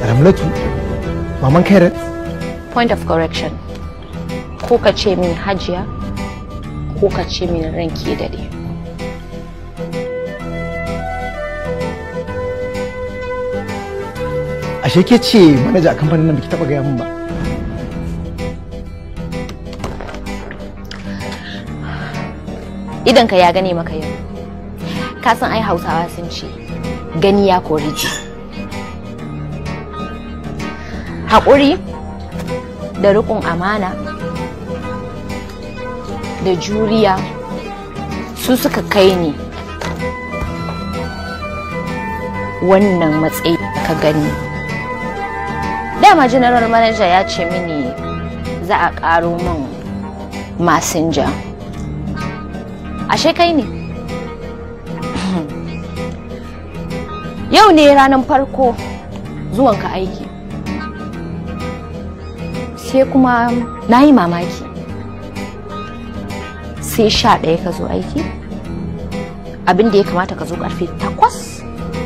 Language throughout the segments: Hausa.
ramlatu maman kairat point of correction ko ka ce min hajiya ko ka ce min ranki dade ashe ke ce manaja a kamfanin nan baki taba gaya min ba idan ka ya gane maka yau ka san ai hausawa sun ce gani ya kori ji haƙuri da riƙon amana da juriya su suka kai ni wannan matsayi ka gani dama general manager ya ce mini za a ƙaro min masinja ashe kai ne yau ne ranar farko zuwanka aiki sai kuma na yi mamaki sai sha ɗaya ka zo aiki abinda ya kamata ka zo ƙarfe takwas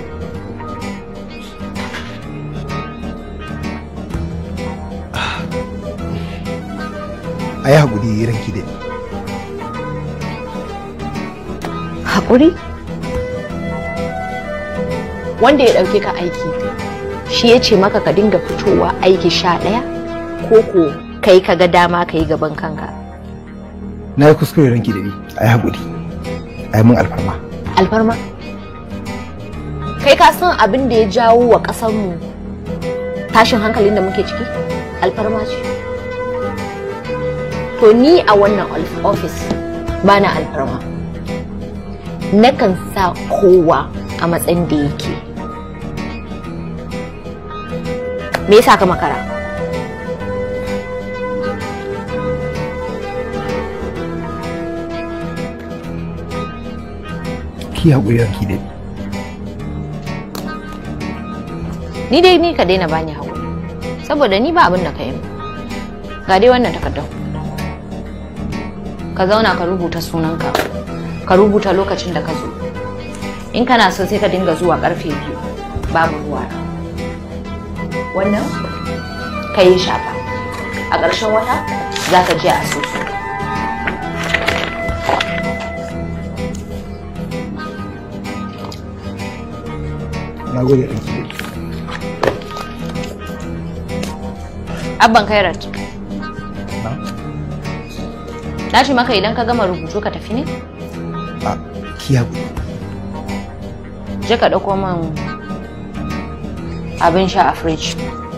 a yi haƙuri ranki da haƙuri wanda ya ɗauke ka aiki shi ya ce maka ka dinga fitowa aiki sha ɗaya ko ko kai ka ga dama ka yi gaban kanka na yi kuskure ranki da ni a yi haƙuri a yi min alfarma alfarma kai ka san abin da ya jawo wa ƙasarmu tashin hankalin da muke ciki alfarma ce to ni a wannan ofis ba na alfarma nakan sa kowa a matsayin da yake me yasa ka makara ki haƙuri ranki da ni dai ni ka daina bani haƙuri saboda ni ba abin da ka yi ga dai wannan takardar ka zauna ka rubuta sunanka ka rubuta lokacin da ka zo in kana so sai ka dinga zuwa karfe biyu babu ruwa wannan ka yi shafa a ƙarshen wata za ka je a soso na gode ranki da abban kairat na ce maka idan ka gama rubutu ka tafi ne a ki haƙuri je ka ɗauko min abin sha a fridge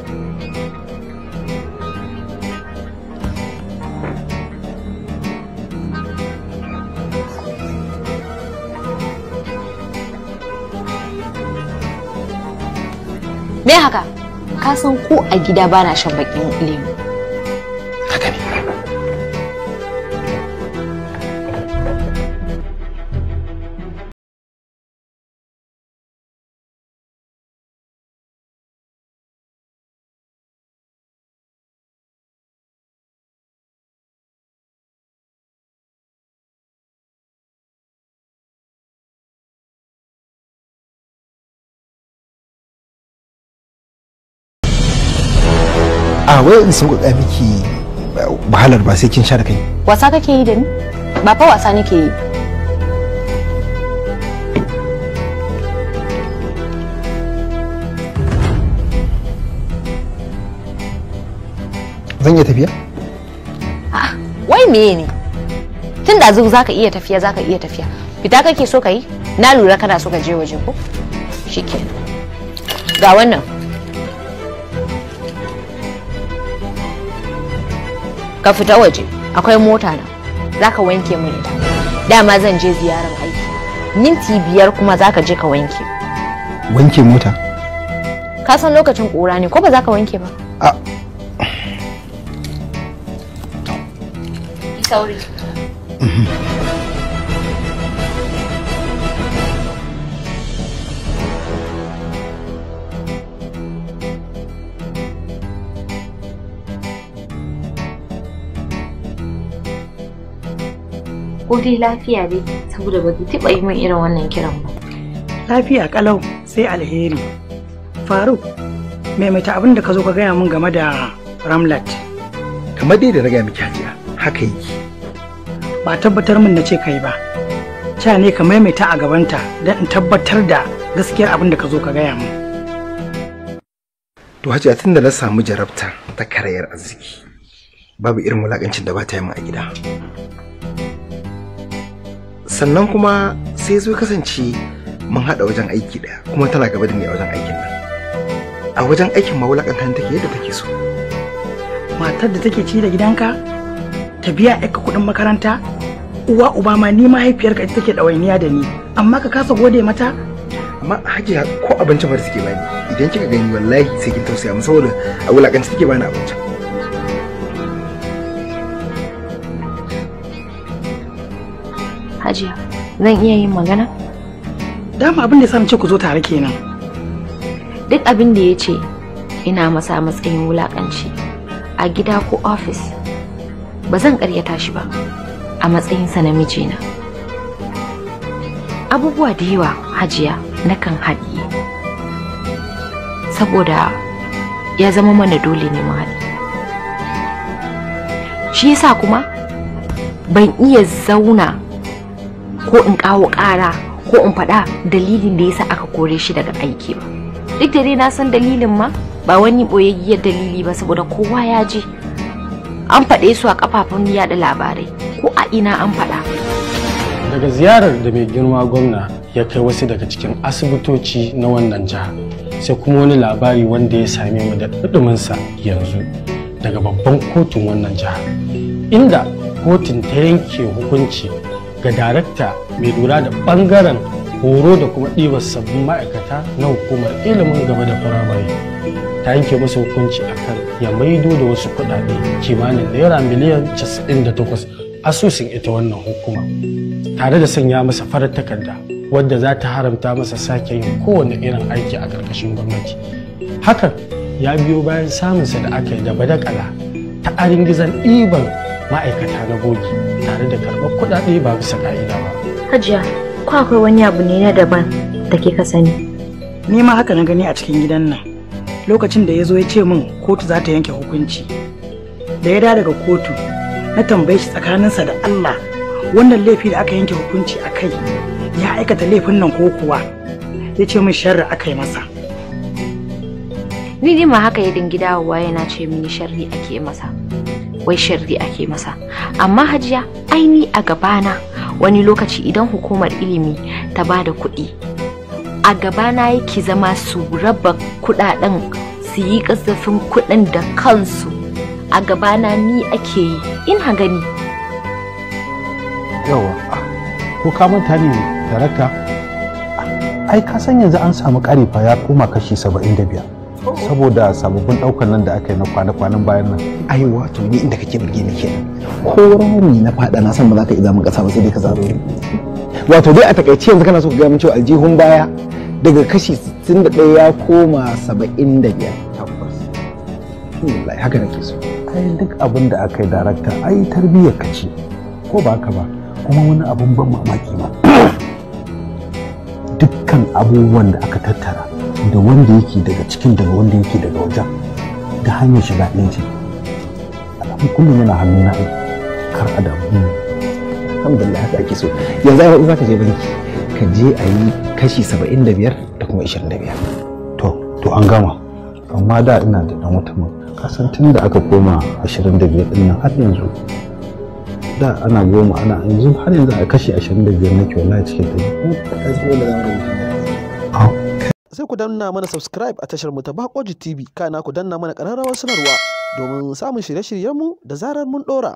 me haka ka san ko a gida bana shan bakin lemu haka ne a wai in sauƙaƙa miki wahalar ba sai kin sha da kai wasa kake yi da ni ba fa wasa nake yi zan iya tafiya A'a, wai meye ne tun da zuwa zaka iya tafiya zaka iya tafiya fita kake so ka yi na lura kana so ka je waje ko shikenan ga wannan ka fita waje akwai mota na zaka wanke min ita dama zan je ziyarar aiki minti biyar kuma zaka je ka wanke wanke mota ka san lokacin ƙura ne ko ba za ka wanke ba a sauri ko dai lafiya dai saboda ba ki taɓa yi min irin wannan kiran ba lafiya kalau sai alheri faruk maimaita abin da ka zo ka gaya min game da ramlat kamar dai da na gaya miki hajiya haka yake ba tabbatar min na ce kai ba ca ne ka maimaita a gabanta don in tabbatar da gaskiyar abin da ka zo ka gaya min to hajiya tun da na samu jarabta ta karayar arziki babu irin wulakancin da ba ta yi min a gida sannan kuma sai zo kasance mun haɗa wajen aiki ɗaya kuma tana gaba da ni a wajen aikin nan a wajen aikin ma wulakantar take yadda take so matar da take ci da gidanka ta biya ka kuɗin makaranta uwa uba ma ni mahaifiyarka ita take ɗawainiya da ni amma ka kasa gode mata amma hajiya ko abinci ba suke bani idan kika gani wallahi sai kin tausaya mu saboda a wulakanci take bani abinci Hajiya, zan iya yin magana? dama abin da ya sa ce ku zo tare kenan Duk abin da ya ce ina masa a matsayin wulakanci a gida ko ofis ba zan karyata shi ba a matsayinsa na mijina. Abubuwa da yawa hajiya nakan haɗiye saboda ya zama mana dole ne mu haɗi. Shi yasa kuma ban iya zauna ko in kawo ƙara ko in faɗa dalilin da yasa aka kore shi daga aiki ba duk da dai na san dalilin ma ba wani ɓoyayyiyar dalili ba saboda kowa ya je an faɗe su a kafafen yada labarai ko a ina an faɗa daga ziyarar da mai girma gwamna ya kai wasu daga cikin asibitoci na wannan jiha sai kuma wani labari wanda ya same mu da ɗuɗuminsa yanzu daga babban kotun wannan jiha inda kotun ta yanke hukunci ga darakta mai lura da ɓangaren horo da kuma ɗibar sabbin ma'aikata na hukumar ilimin gaba da firamare ta yanke masa hukunci akan ya maido da wasu kuɗaɗe kimanin naira miliyan 98 asusun ita wannan hukuma tare da sanya masa farar takarda wadda za ta haramta masa sake yin kowane irin aiki a ƙarƙashin gwamnati hakan ya biyo bayan samunsa da aka yi da badakala ta arin gizon ɗiban ma'aikata na bogi tare da karɓar kuɗaɗe ba bisa ƙa'ida ba hajiya ko akwai wani abu ne na daban da ke ka sani ni ma haka na gani a cikin gidan nan lokacin da ya zo ya ce min kotu za ta yanke hukunci da ya da daga kotu na tambaye shi tsakaninsa da Allah wannan laifi da aka yanke hukunci a kai ya aikata laifin nan ko kuwa ya ce min sharri aka yi masa ni dai ma haka ya dingi dawowa yana ce mini sharri ake masa wai sharri ake masa amma hajiya aini a gabana wani lokaci idan hukumar ilimi ta ba da kuɗi a gabana yake zama su raba kuɗaɗen su yi kasafin kuɗin da kansu a gabana ni ake yi ina gani yawa ko ka manta ne darakta ai ka san yanzu an samu ƙari fa ya koma kashi 75 saboda sababbin ɗaukar nan da aka yi na kwana-kwanan bayan nan ai wato ni inda kake burge ni kenan ko rami na fada na san ba za ka iya mun kasa ba sai dai ka zaro ni wato dai a takaice yanzu kana so ka ga mun cewa aljihun baya daga kashi 61 ya koma 75 tabbas wallahi haka nake so ai duk abin da aka yi darakta ai tarbiyyar ka ce ko ba haka ba kuma wani abun ban mamaki ma dukkan abubuwan da aka tattara da wanda yake daga cikin daga wanda yake daga wajen da hanyar shiga ɗaya ce alamun kullum yana hannu na kar a damu alhamdulillah haka ake so yanzu ai za ka je banki ka je a yi kashi 75 da kuma 25 to to an gama amma da ina da dan wata kasan tun da aka koma 25 din nan har yanzu da ana goma ana yanzu har yanzu a kashi 25 nake wallahi cikin ta sai ku danna mana subscribe a tashar mu ta Bakoji TV kana ku danna mana ƙararrawar sanarwa domin samun shirye-shiryenmu da zarar mun ɗora.